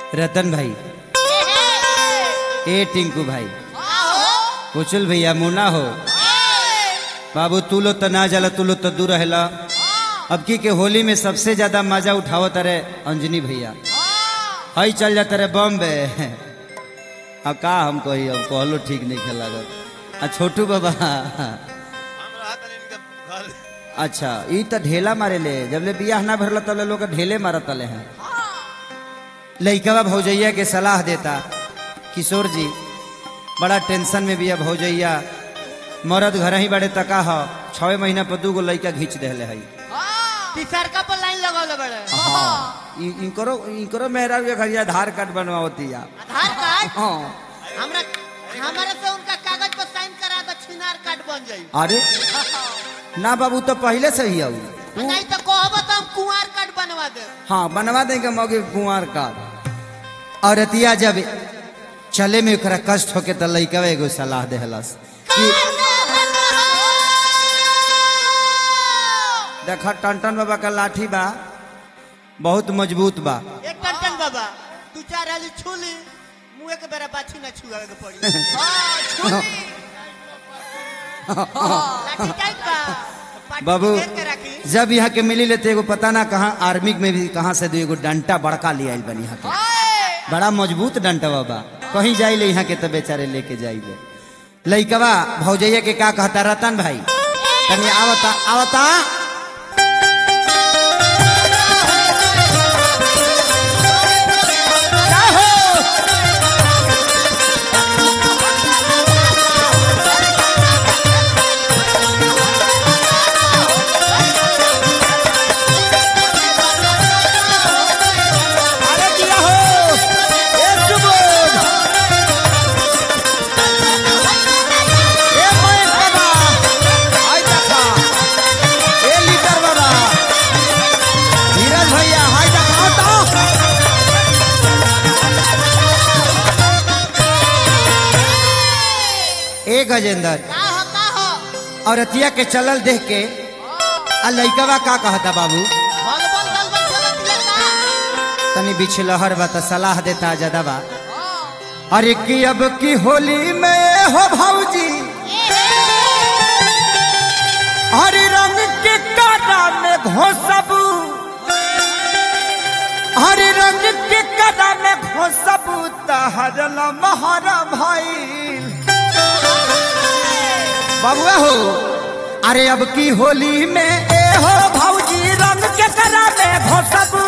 रतन भाई ए टिंकू भाई कुचल भैया मुना हो बाबू तू लो तो ना जला तू लो तो दूर रहला अब की के होली में सबसे ज्यादा मजा उठावो तारे अंजनी भैया हई चल जाता रे बॉम्बे अब का हम कही अब कहलो ठीक नहीं खेल लागत आ छोटू बाबा अच्छा ई तो ढेला मारे ले जब ले बियाह ना भरला तब ले लोग ढेले मारत ले हैं लइकवा भौजैया के सलाह देता किशोर जी बड़ा टेंशन में बिया भौजैया मरद घर ही बड़े तका ह छवे महीना पर दू गो लइका घींच देले है तीसरका पर लाइन लगौले बड़े इ- इनकरो इनकरो मेहरा के घर आधार कार्ड बनवावती या आधार कार्ड हाँ हमरा हमारे से उनका कागज पर साइन करा दो छिनार कार्ड बन जाई अरे ना बाबू तो पहले से ही आऊ नहीं तो कहबो तो हम कुंवार कार्ड बनवा दे हाँ बनवा देंगे मौके कुंवर का और अतिया जब चले में ओकरा कष्ट होके तो लइकवा एगो सलाह देहलस कि देखा टन बाबा का लाठी बा बहुत मजबूत बा एक टन बाबा तू चार हाली छूली मुंह के बेरा बाछी ना छुआवे के पड़ी हां छूली लाठी टाइट बा पाटी बाबू घेर के रखी जब यहाँ के मिली लेते एगो पता ना कहाँ आर्मी में भी कहाँ से दो एगो डंटा बड़का ले आइल बनी यहाँ के ओए बड़ा मजबूत डंटा बाबा कहीं जाइले यहाँ के तो बेचारे लेके जाइले लइकवा भौजैया के का कहता रतन भाई तनी आवता आवता का हो? अरे दिया हो ए सुबोध ए महेश बाबा हाय देखा ए लीटर बाबा धीरज भैया हाय देखा तो ए गजेंद्र का हो का हो और अतिया के चलल देख के आ लइकवा का कहता बाबू बल बल बल बल चलत दिया का तनी बिछलहर बा त सलाह देता जदबा हां अरे की अब की होली में हो भौजी हर रंग के काटा में घोसबू हर रंग के काटा में घोसबू तहरल महरा भइल बबुआ हो अरे अब की होली में ए हो भौजी रंग के करा में घोसबू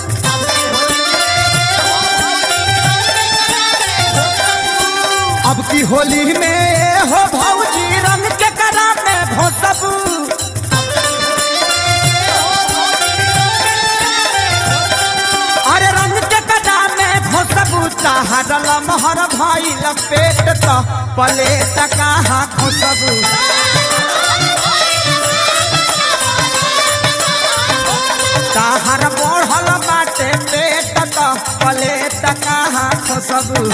अब की होली में ए हो भौजी रंग के करा में घोसबू अरे रंग के कदा में घोसबू हरल महर भइल पेट त पले तका घोसबू ताहर बढ़ल बाटे पेट त पले तका घोसबू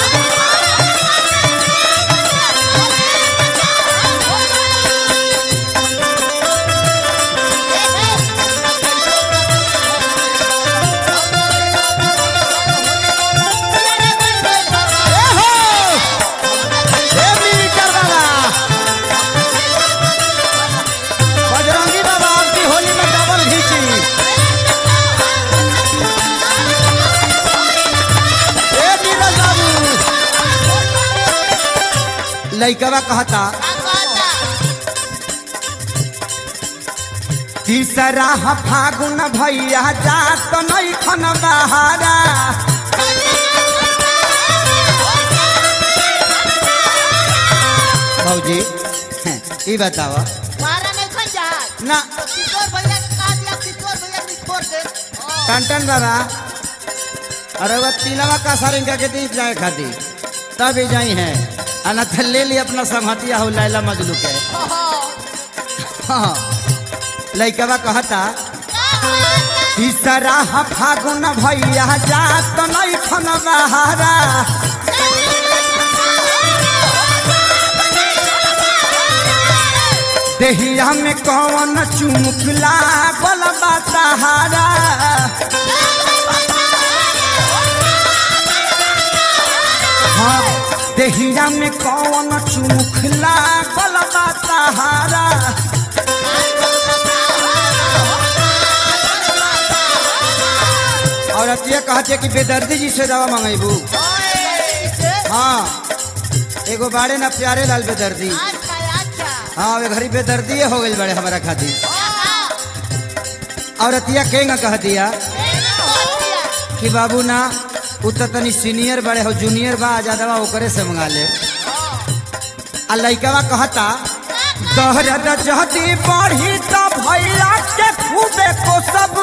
ए हो हे मीटर बाबा बजरंगी बाबा आपकी होली में डबल घीची ए नीरज बाबू लइकवा कहता तीसरा ह फागुन भैया जात नहीं खन बहारा भौजी ई बतावा मारा नहीं खन जा ना तो किशोर भैया के का दिया किशोर भैया ने छोड़ दे टन बाबा अरे वह तीनवा का सारे इनका के दी जाए खाती तब ही जाई है अनथ ले ली अपना संहतिया हो लैला मजलू के हाँ लइकवा कहता तीसरा ह फागुन भैया जात नहीं खन बहारा देहिया में कौन चुमुखला बल बा सहारा देहिया में कौन चुमुख लागल बा सहारा और अतिया कहते कि बेदर्दी जी से दवा मंगेबू हाँ एगो बाड़े ना प्यारे लाल बेदर्दी हाँ वे घरी बेदर्दी हो गई बड़े हमारा खातिर और अतिया केंगा कह दिया कि बाबू ना उ तो तनी सीनियर बड़े हो जूनियर बा ज्यादा बा ओकरे से मंगा ले आ लइकवा कहता दहरद जहती बढ़ी त भैया के खूबे को सब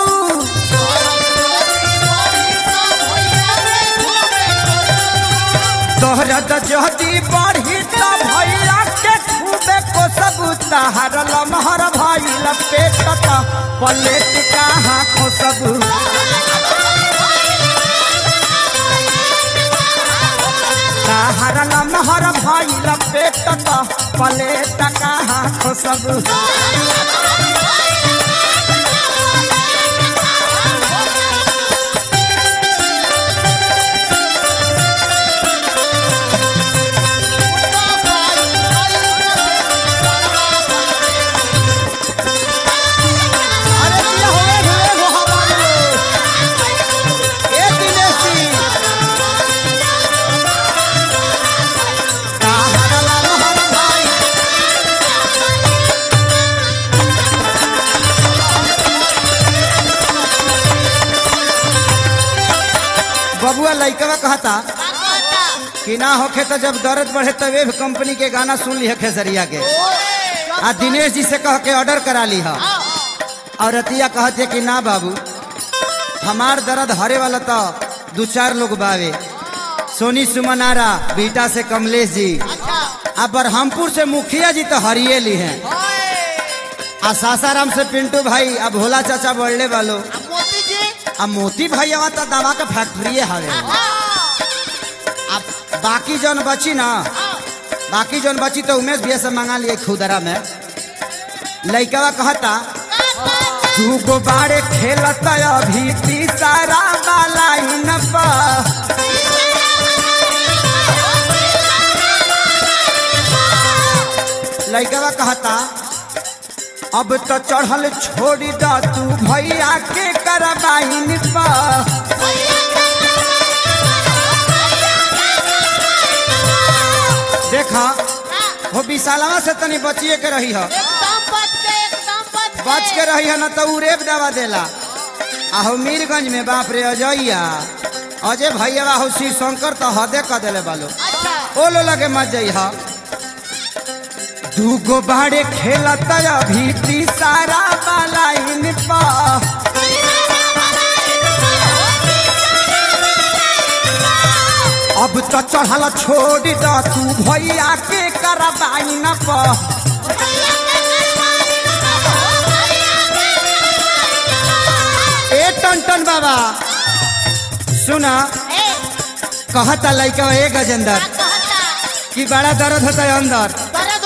दहरद जहती बढ़ी त भैया के खूबे को सब तहर लमहर भइल पेट त पलेट कहाँ को सब तहर लमहर भइल पेट त पलेट कहाँ को सब अरे दिया होए होए हो हमारे ए दिनेशी तहर लमहर भइल बबुआ लइकवा कहता कि ना होखे तो जब दर्द बढ़े तब वेब कंपनी के गाना सुन ली खेसरिया के आ दिनेश जी से कह के ऑर्डर करा ली है और रतिया कहते कि ना बाबू हमार दर्द हरे वाला तो दो चार लोग बावे सोनी सुमनारा बीटा से कमलेश जी आ बरहमपुर से मुखिया जी तो हरिये ली हैं आ सासाराम से पिंटू भाई आ भोला चाचा बढ़ले वालो आ मोती भाई आवा तो दवा के फैक्ट्री हवे अब बाकी जौन बची ना बाकी जौन बची तो उमेश भैया से मंगा लिए खुदरा में लइकवा कहता तू गो बारे खेलता अभी तीसरा वाला इन पर लइकवा कहता अब तो चढ़ल छोड़ी द तू भैया के करबाइन पर देखा वो विशालवा से तनी बचिए के रही है बच के रही है ना तो उ रेप दवा देला आहो मीरगंज में बाप रे अजैया अजय भैया हो शिव शंकर तो हदे कर देले बालो ओ लो लगे मत जइहा दूगो बाड़े खेलत अभी तीसरा वाला इन पर अब तो चढ़ल छोड़ द तू भैया के करबाइन पर ए टन बाबा सुना कहता लइका ए गजेंदर कि बड़ा दर्द होता है अंदर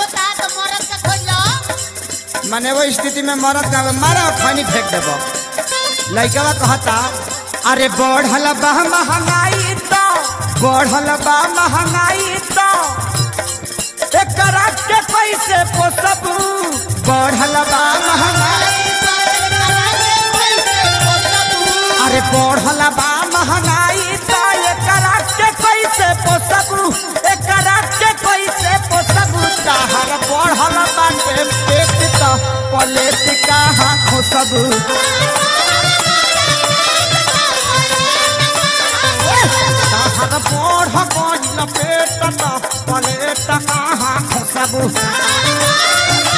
माने वो स्थिति में मरद का मारा खानी फेंक देबो लइकवा कहता अरे बढ़ल बा महंगाई तो बढ़ल बा महंगाई तो एकरा के पैसे पोसब बढ़ल बा महंगाई अरे बढ़ल बा महंगाई तो एकरा के कैसे पोसब एकरा के कैसे पोसब ताहर बढ़ल बा के पेट तो पलेट कहाँ खोसब ताहर बढ़ गइल पेट तो पलेट कहाँ खोसब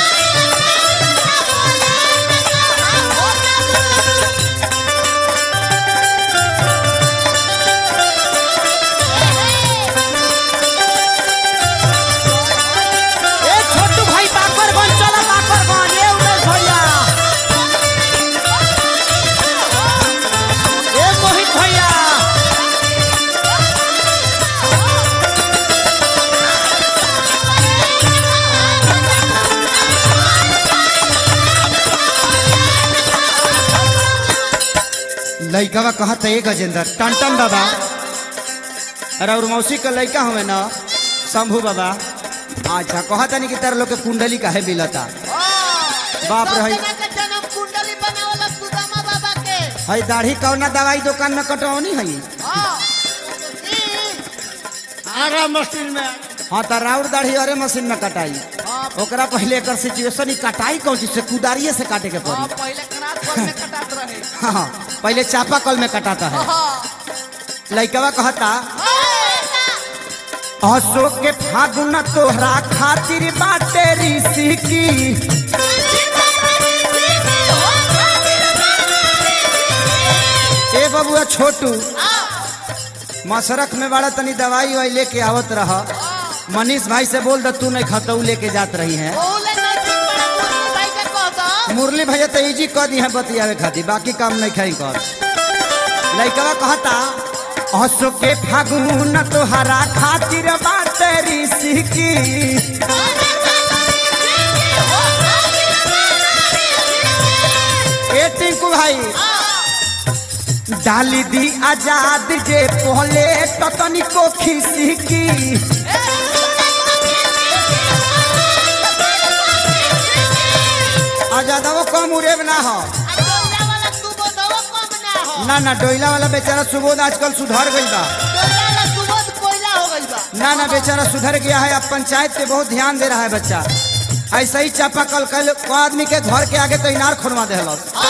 ए छोटू भाई बाकर बन चला बाकर बन ए उमेश भैया ए मोहित भैया लइकवा कहत है गजेंद्र टन टन बाबा अरे और मौसी का लइका हमें ना शंभू बाबा अच्छा कहता नहीं कि तार लोग के कुंडली काहे मिलता बाप रे, हई। के जन्म कुंडली बनावला सुदामा बाबा के हई दाढ़ी कौना दवाई दुकान में कटौनी हई हाँ ई आरा मशीन में हाँ तो राउर दाढ़ी अरे मशीन में कटाई हाँ ओकरा पहले एकर सिचुएशन ही कटाई कौन चीज से कुदारिये से काटे के हाँ, पड़ी पहले खराब पर में कटात रहे हाँ हाँ, पहले चापा कल में कटाता है हाँ लइकवा कहता हाँ। अशोक के फागुन तोहरा खातिर बाटे ऋषि की ए बबुआ छोटू मसरख में बड़ा तनी दवाई वाई लेके आवत रह मनीष भाई से बोल द तू नहीं खतऊ लेके जात रही है बोले नहीं ठीक बड़ा मुर्मू भाई के कह दो मुरली भैया तो इजी कह दी है बतियावे खातिर बाकी काम नहीं खाई कर लइकवा कहता अशोक के फागुन तोहरा खातिर बाटे ऋषि की ए टिंकू भाई डाली दी आजाद जे पहले तो तनिको खिसी की आजादवो कम उड़ेब ना हो डोला वाला सुबोधवा कम ना हो ना ना डोइला वाला बेचारा सुबोध आजकल सुधर गई बा डोला वाला सुबोध कोयला हो गइल बा ना ना बेचारा सुधर गया है अब पंचायत पे बहुत ध्यान दे रहा है बच्चा ऐसा ही चापा कल कल को आदमी के घर के आगे तो इनार खोलवा दे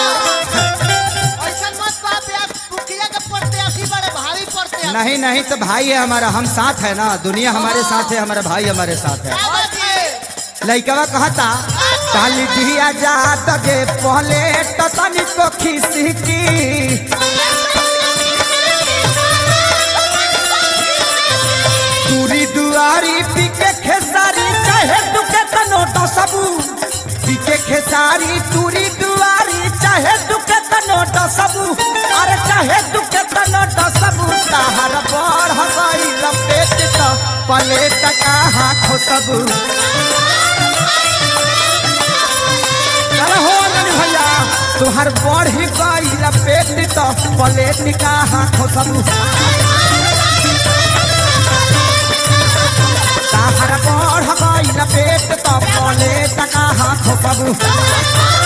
ऐसा मत बाप यार मुखिया के पड़ते असी बड़े भारी पड़ते हैं नहीं नहीं तो भाई है हमारा हम साथ है ना दुनिया हमारे साथ है हमारा भाई हमारे साथ है क्या बात है लइकवा कहता डाली दिया जा तगे पहले तो तनिको खिसी की दूरी दुआरी पीके खेसारी चाहे दुके तनो तो सबू पीके खेसारी दूरी दुआरी चाहे दुके तनो तो सबू अरे चाहे दुके तनो तो सबू ताहर बढ़ गई लपेट तो पलेट कहाँ खो सबू अरे हो ननी भैया तुहर बढ़ी गई लपेट तो पलेट कहाँ खो सबू ताहर बढ़ गई लपेट तो पलेट कहाँ खो सबू